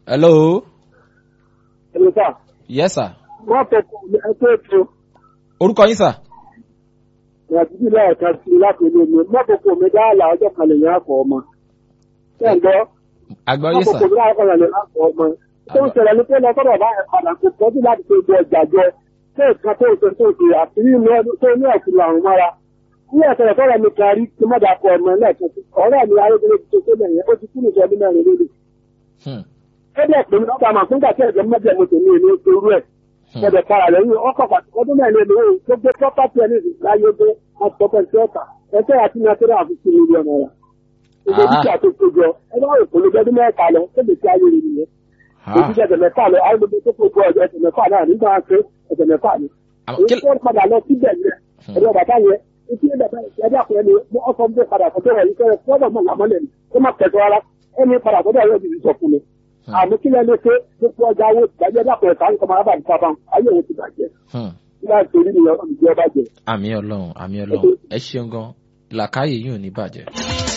hello. ẹ̀rọ sà yes sir. wọ́n fọkàn ní ẹgbẹ́ ètò orúkọ yín sà. ìrìnàjò ilé ẹ̀ka sí i láti ilé mi mọ́kòkò mi dáàlà ọjọ́ kan lè yàn àkọ́ ọmọ. ṣẹ́ǹdọ́ àgbọ̀yé sà. mọ́kòkò mi dáàlà ọjọ́ kan lè yàn àkọ́ ọmọ. tó ń ṣẹlẹ̀ ní pé lọ́sọ̀rọ̀ bá ẹ̀ padà kò tọ́jú láti ṣe ìjọ ìjàjọ tó nǹkan tó ṣe tó ṣe àṣírí inú ọdún tó ní ẹ̀sìn làwọn mọ́ra. ní ẹ̀sẹ̀ tọ́rọ̀ mi kan rí kí mọ́dà kọ ọmọ lẹ́ẹ̀kan sí ọ̀rẹ́ mi ayélujára ti ṣe tó lẹ́yìn ó ti kú nìjọ ọdún mẹ́rin lórí. Hmm. ó dẹ̀ pé mi lọ́gbà máa fún gbà tí ẹ̀jẹ̀ mọ́jẹ̀ mo tèmi èmi ó ṣe irú ẹ̀ ọdẹ para lẹ́yìn ọkọ̀ pàtó ọdún mẹ́rin lè lówó gbogbo property ẹni láyé gbé ọ̀pọ̀pọ̀ sí ọ̀tà ẹ̀fẹ́ àti nàìjíríà fi sí mílíọ̀nù náírà. gbogbo Ah. dúkìá tó kójọ ẹ bá rò pẹ̀lú ọdún mẹ́ta lọ tó lè fi ayé rẹ̀ nìyẹn. Ah. òjijì ẹ̀jẹ̀ mẹ́fà lọ ayé gbogbo tó kójọ ẹ̀jẹ̀ mẹ́fà náà nígbà pé ẹ̀jẹ̀ mẹ́fà ni. Àmọ́ èyí kí- tó padà lọ síbẹ̀ yẹn ẹ̀rọ bàbá yẹn etí ẹ̀ bàbá yẹn ẹ̀dá kan ẹni ọkọ̀ ń bẹ padà sọ́dọ̀ rẹ̀ yìí fẹ́rẹ̀ fọ́dọ̀ mọ̀ làmọ́lẹ̀ ni ó má tẹ̀sọ́ rárá ẹni padà sọ́dọ̀ rẹ̀ yìí sọ fún mi. àmọ́ kí lẹ́nu pé gbogbo ọjà owó ìgbàjẹ́ dàpọ̀ ẹ̀ka ń kọ́ máa bá nípa bá ayé òun ti bàjẹ́ Hmm. láti torí ni ọlọ́run ìjọba jẹ. àmì ọlọ́run àmì ọlọ́run ẹ ṣeun gan làkàyè yìí ò ní bàjẹ́.